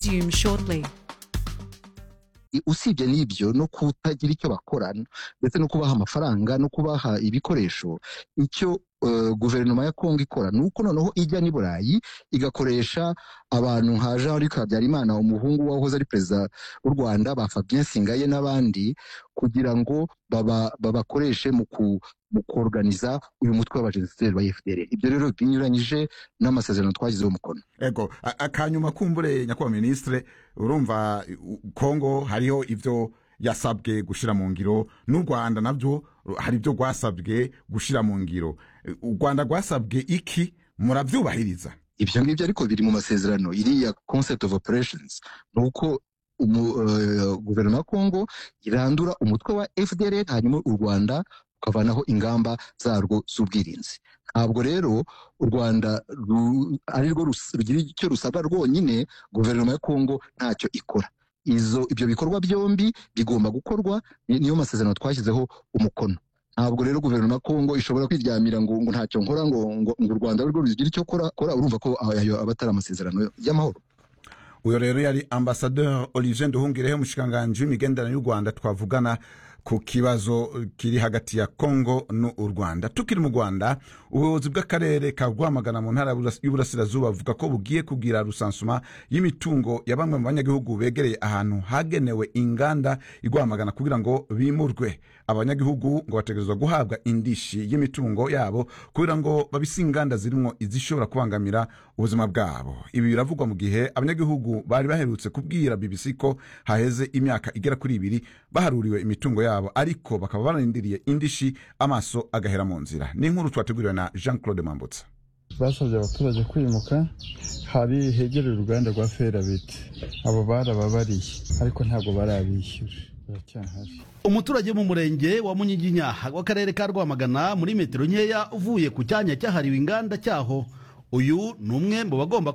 resume shortly. usibye n'ibyo no kutagira icyo bakorana ndetse no kubaha amafaranga no kubaha ibikoresho icyo uh, guverinoma ya kongo ikora ni uko noneho ijya n'i burayi igakoresha abantu nka jean luc habyarimana umuhungu wahoze ari perezida w'u rwanda ba fabien singaye n'abandi kugira ngo babakoreshe baba mu ku mu koroganiza uyu mutwe w'abajenosideri wa fdr ibyo rero binyuranyije n'amasezerano twashyizeho umukono ego akanyuma kumbure nyakubahwa minisitire urumva kongo hariho ibyo yasabwe gushyira mu ngiro n'u rwanda nabyo hari ibyo rwasabwe gushyira mu ngiro u rwanda rwasabwe iki murabyubahiriza ibyo ngibyo ariko biri mu masezerano iriya concept of operations ni uko guverinoma ya kongo irandura umutwe wa fdr hanyuma u rwanda ukavanaho ingamba zarwo z'ubwirinzi ntabwo rero u rwanda ari rwo rugira icyo rusabwa rwonyine guverinoma ya kongo ntacyo ikora izo ibyo bikorwa byombi bigomba gukorwa niyo masezerano twashyizeho umukono ntabwo rero guverinoma ya kongo ishobora kwiryamira ngo ngo ntacyo nkora ngo ngo u rwanda rwo rugira icyo kora urumva ko ayo aba atari amasezerano y'amahoro uyu rero yari ambasaderi olivier nduhungireho umushikiranganji w'imigenderanire y'u rwanda twavugana ku kibazo kiri hagati ya kongo n'u rwanda tukiri mu rwanda ubuyobozi bw'akarere ka rwamagana mu ntara y'uburasirazuba buvuga ko bugiye kugira rusansuma y'imitungo ya bamwe mu banyagihugu begereye ahantu hagenewe inganda irwamagana kugira ngo bimurwe abanyagihugu ngo bategerezwa guhabwa indishi y'imitungo yabo kugira ngo babise inganda zirimo izishobora kubangamira ubuzima bwabo ibi biravugwa mu gihe abanyagihugu bari baherutse kubwira bbc ko haheze imyaka igera kuri ibiri baharuriwe imitungo yabo yabo ariko bakaba bararindiriye indishi amaso agahera mu nzira ni inkuru twateguriwe na jean claude mambutsa basabye abaturage kwimuka hari hegereye uruganda rwa ferabiti abo barababariye ariko ntabwo barabishyura baracyahari umuturage mu murenge wa munyiginya w'akarere ka rwamagana muri metero nkeya uvuye ku cyanya cyahariwe inganda cyaho uyu ni umwe mu bagomba